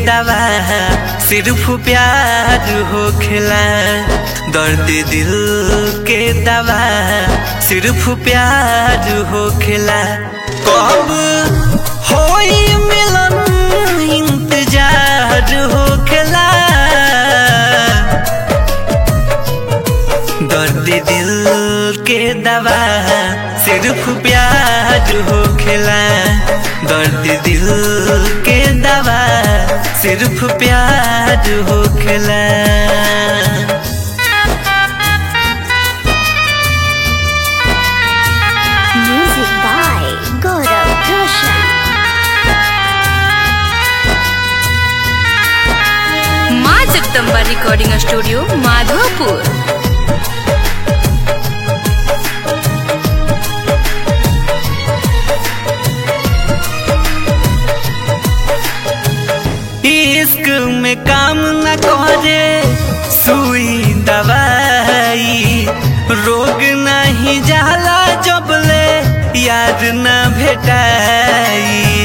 दवा सिर्फ प्यार होखेला दर्द दिल के दवा सिर्फ प्यार होखेला कब होई मिलन इंतजार होखेला दर्द दिल के दवा सिर्फ प्यार होखेला दर्द दिल के दवा सिर्फ प्यार होखेला Music by Gaurav Roshan. माँ जगदम्बा रिकॉर्डिंग स्टूडियो माधोपुर इश्क में काम न करे सुई दवाई रोग नहीं जाला जबले याद न भेटाई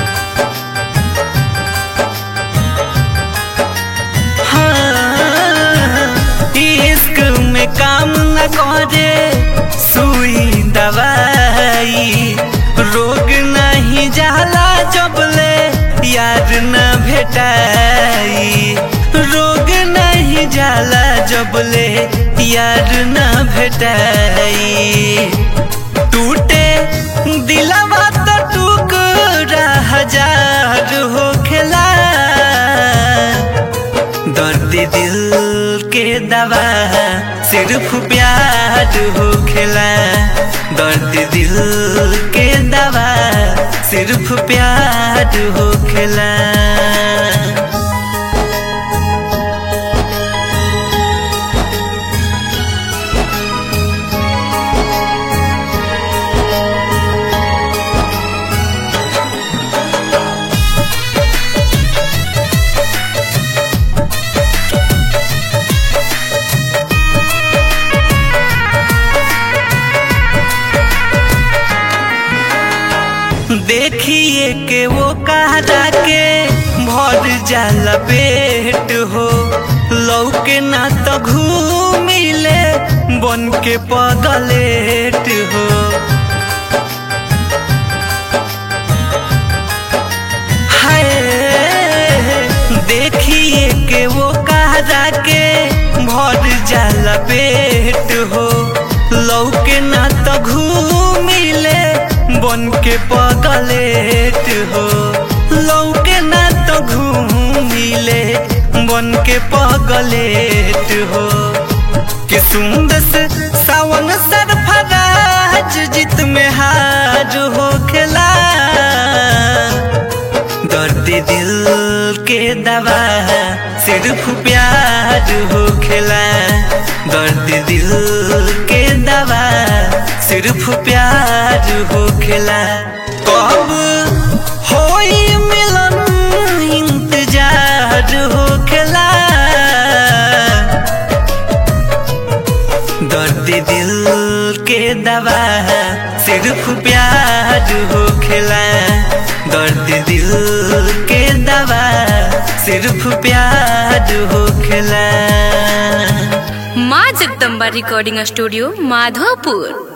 हाँ, इश्क में काम न करे सुई दवाई रोग नहीं जाला जबले याद न भेटाई रोग नहीं जाला जबले याद न भेटाई टूटे दिलवा तो टुकड़ा हजार होखेला दर्द दिल के दवा सिर्फ प्यार होखेला दर्द दिल के दवा सिर्फ प्यार होखेला देखिए के वो कहरा के भर जाला पेट हो लौके ना तो घूमिले बन के पगलेट हो हाय देखिए के वो कहरा के भर जाला पेट हो लौके ना तो घूमिले बन के पगलेट हो लौके ना तो घूमिले बन के पगलेट हो कि सुंदर से सावन सरफराज जित में हार हो खेला दर्द दिल के दवा सिर्फ प्यार हो खेला दर्द दिल के दवा सिर्फ प्यार हो खेला कब होई मिलन इंतजार हो खेला दर्द दिल के दवा सिर्फ प्यार हो खेला दर्द दिल के दवा सिर्फ प्यार हो खेला माँ जगदम्बा रिकॉर्डिंग स्टूडियो माधोपुर